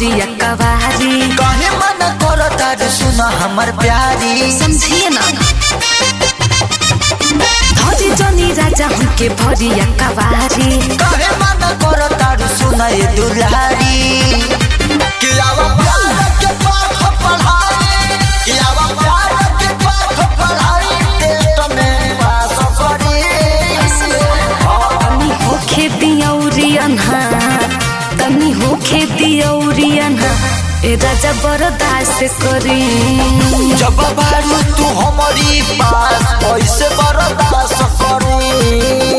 भरिया कवारी काहे मन करो तार सुना हमर प्यारी समझिए ना धरी जनी राजा हमके भरिया कवारी काहे मन करो तार सुना ये दुलारी कि आवा प्यार के पाठ पढ़ाई कि आवा प्यार के पाठ पढ़ाई टेस्ट में पास करी तनी होखे दियौरी अन्हा तनी होखे दियौरी अन्हा ए राजा बरदास करी जब बारू तू हमारी पास कैसे बर्दाश्त करी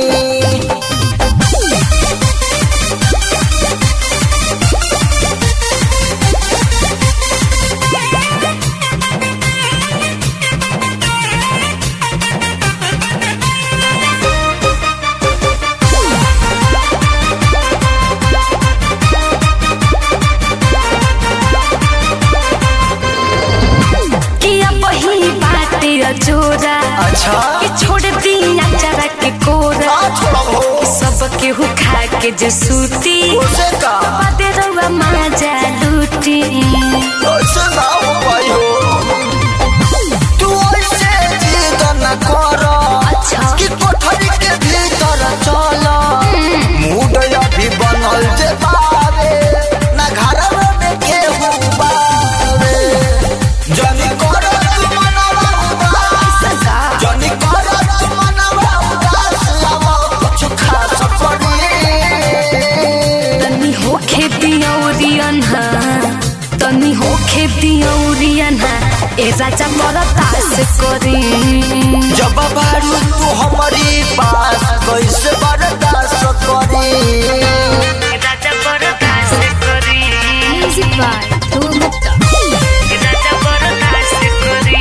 किया बही बाटे अजोरा अच्छा कि छोड़ दिया चरा के कोरा ना छोड़ब हो सब केहू खा के जे सूती उसे का बादे रउआ माजा लूटी ऐसे ना हो पाई हो तू ऐसे जिद न कर अच्छा। कि कोठरी के भीतर चल मूड अभी बनल जे बारे ना घर में केहू बारे जनी कर तू मनवा उदास जनी कर तू मनवा उदास लावा कुछ खास पड़ी तनी होखे दियौरी अन्हा तनी होखे दियौरी अन्हा ए राजा बरदास करी जब बारू तू हमारी पास कैसे बर्दाश्त करी राजा बरदास करी म्यूजिक बाय ध्रुव गुप्ता राजा बरदास करी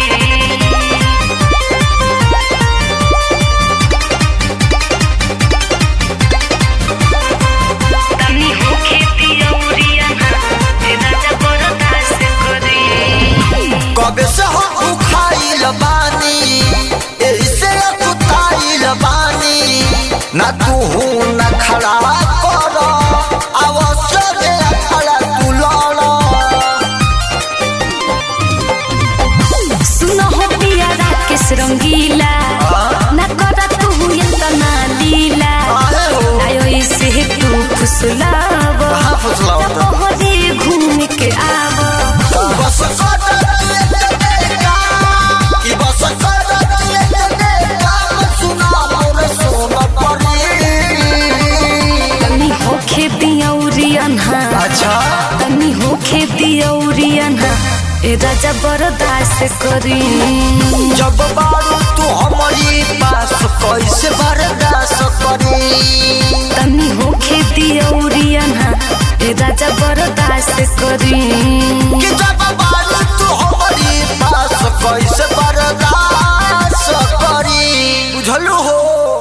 तनी होखे दियौरी अन्हा ए राजा बरदास करी कबे से हम खाइल बानी एही से कुताइल बानी ना तू हूँ ना खड़ा कर अवश्य खड़ा तू लड़ सुनो हो पिया राकेश रंगीला ना करा तू इतना लीला काहे हो? आयो इसे तू फुसलाव कहाँ फुसलाव जब तो? बहरे घूम के आव बस कर इतने काम कि बस कर इतने काम सुना मोर सोन परी तनी होखे दियौरी अन्हा अच्छा तनी होखे दियौरी अन्हा ए राजा बरदास करी जब बारू तू हमारी पास कैसे बर्दाश्त करी तनी होखे दियौरी अन्हा ए राजा बरदास करी कि जब बारू तू हमारी पास कैसे बर्दाश्त करी बुझलू हो